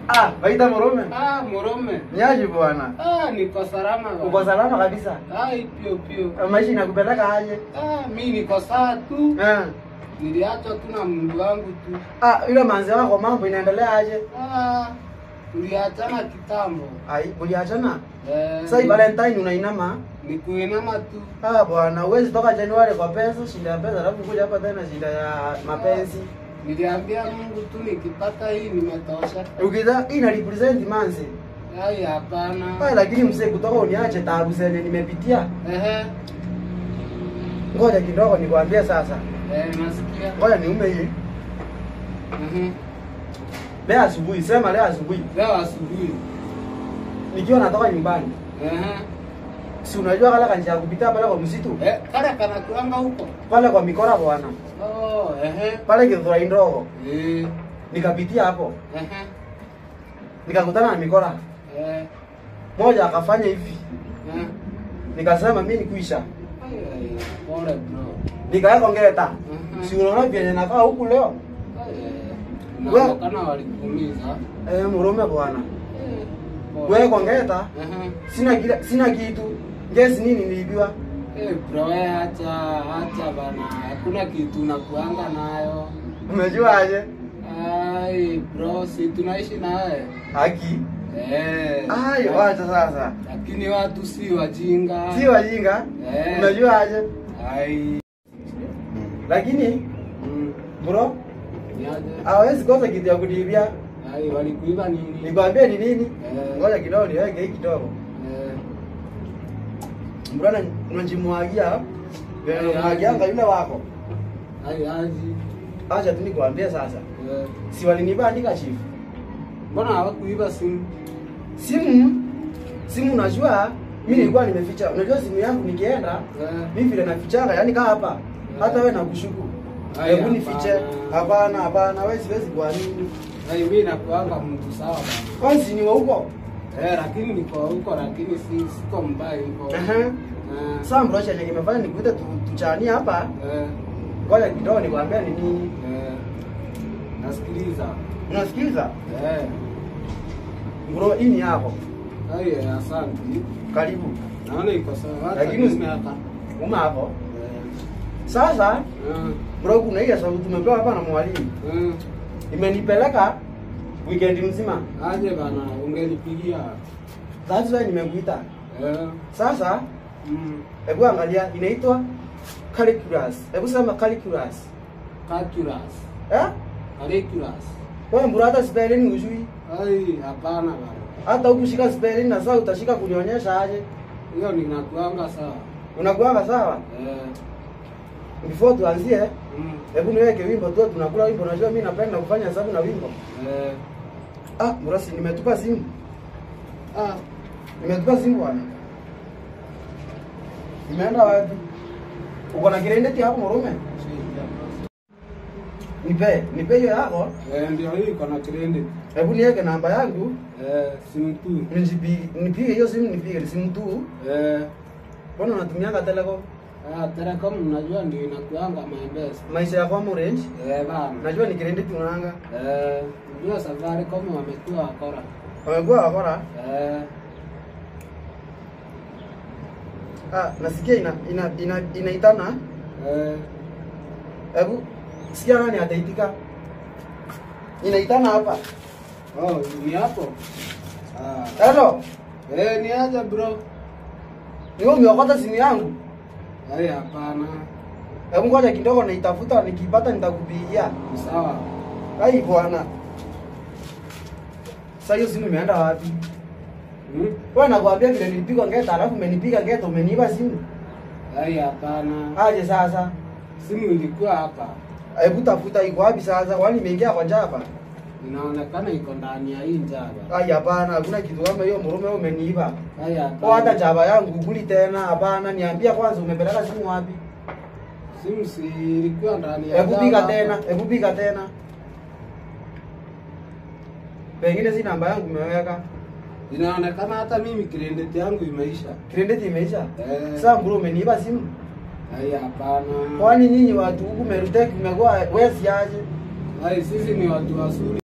Ah, waita Murume. Ah, Murume. Nyaji bwana. Ah, niko salama bwana. Uko salama kabisa? Ah, pio pio. Maisha inakupeleka aje? Ah, mimi niko sawa tu. Eh. Niliachwa tu na mundu wangu tu. Ah, yule manzi wako mambo inaendelea aje? Ah, tuliachana kitambo. Ai, uliachana? Eh, Sasa hii Valentine unainama? ni kuinama tu. Ah bwana, huwezi toka Januari kwa pesa, shida ya pesa, alafu kuja hapa tena shida ya mapenzi. Niliambia Mungu tu nikipata hii nimetosha. Ukiza hii ina represent manzi. Ai, hapana. Ah, lakini mzee kutoka uniache taabu zenye nimepitia. Ehe. Ngoja kidogo nikwambie sasa. Eh, nasikia. Ngoja niume hii. Mhm. Leo asubuhi, sema leo asubuhi. Leo asubuhi. Nikiwa natoka nyumbani. Ehe. Si unajua kala kanjia kupitia pale kwa msitu? Eh, kale kana kuanga huko. Pale kwa mikora bwana. Oh, ehe. Pale Githurai ndogo. Eh, Nikapitia hapo. ehe. Nikakutana na mikora. Eh, Moja akafanya hivi. eh. Nikasema mimi nikuisha. Ai, ai, pole bro. Nikaweka ngeta. Mhm. Si unaona vyenye nakaa huku leo? Ai, ai, inaonekana walikuumiza. Eh, Murume bwana. Eh, pole. Wewe kwa ngeta Ehe. sina kila, sina kitu. Ngezi nini niliibiwa? Eh, bro, we acha, acha bana. Hakuna kitu nakuanga nayo. Umejua aje? Ai, bro, si tunaishi naye. Haki. Eh. Ai, wacha sasa. Lakini watu si wajinga. Si wajinga. Eh. Umejua aje? Ai. Lakini Mm. bro, Niaje? hawezi kosa kitu ya kuniibia. Ai, walikuiba nini? Nikwambie ni nini? Eh. Ngoja kidogo niweke hii kidogo. Eh. Mbona unajimwagia? Vile Ai, unamwagianga ai. yule wako. Ai, aji. Acha tu nikwambie sasa. Eh. Si waliniba andika chief. Mbona hawakuiba simu? Simu simu unajua mimi nilikuwa nimeficha. Unajua simu yangu nikienda Eh. mimi vile nafichanga yani kaa hapa. Hata wewe nakushuku. Ai, Hebu nifiche. hapana. Hapana, hapana, wewe siwezi kuamini. Ai, mimi nakuanga mtu sawa bana. Kwanza ni wa huko. Eh, lakini niko huko lakini si siko mbaya huko. Ehe. Eh. Sasa mbona chenye kimefanya nikuite tu, tuchanie hapa. Eh. Ngoja kidogo nikwambie ni nini. Eh. Nasikiliza. Unasikiza? Eh. Bro, hii ni yako. Ai, eh, asante. Karibu. Naona iko sawa. Hata Lakini usi- mimi hapa. Uma hapo. Eh. Sasa Eh. bro, kuna ile sababu tumepewa hapa na mwalimu. Eh. Imenipeleka weekend mzima. Aje bana, ungenipigia. That's why nimekuita. Eh. Sasa Mm. hebu angalia inaitwa calculus. Hebu sema calculus. Calculus. Eh? Calculus. Wewe mbona hata spelling hujui? Ai, hapana bana. Hata ukushika spelling na sasa utashika kunionyesha aje? Hiyo ninakuanga sawa. Unakuanga sawa? Eh. Before tuanzie, Mm. hebu niweke wimbo tu tunakula wimbo. Unajua mimi napenda kufanya hesabu na wimbo. Eh. Ah, mrasi nimetupa simu. Ah, Nimetupa simu bwana. Nimeenda wapi? Uko na kirendeti hapo Murume? Nipe, nipe hiyo yako. eh, ndio hii iko na credit. Hebu niweke namba yangu. Eh, simu tu. Nijipige, nipige hiyo simu nipige simu tu. Eh. Mbona unatumianga Telecom? Ah, Telecom unajua ndio inakuanga my best. Maisha ya kwa Orange. Eh, bana. Najua ni kirendeti unaanga. Eh, ndio Safaricom wamekuwa wakora. Wamekuwa wakora. Eh. Ah, nasikia ina ina ina inaitana. Eh. Hebu sikia nani ataitika. Inaitana hapa. Oh, ni hapo. Ah. Hello. Eh, ni aje bro? Ni wewe umeokota simu yangu. Ai, hapana. Hebu ngoja kidogo naitafuta nikipata nitakupigia. Ni sawa. Ai bwana. Sasa hiyo simu imeenda wapi? Hmm? Wewe nakwambia vile nilipigwa ngeta alafu umenipiga ngeta umeniiba simu. Ai, hapana. Aje sasa? Simu ilikuwa hapa. Hebu tafuta iko wapi sasa? Kwani imeingia kwa jaba? Inaonekana iko ndani ya hii njaba. Ai hapana, hakuna kitu kama hiyo Murume wewe umeniiba. Ai, Kwa hapana. hata jaba yangu kuli tena hapana, niambia kwanza umepeleka simu wapi? Simu si ilikuwa ndani ya Hebu jaba piga hapa. tena, hebu piga tena. Pengine si namba yangu umeweka. Inaonekana hata mimi credit yangu imeisha. Credit imeisha. Eh. Sasa bro umeniiba simu. Ai, hapana. Kwani nyinyi watu huku Merutek mmekuwa wezi aje? Ai, sisi ni watu wazuri.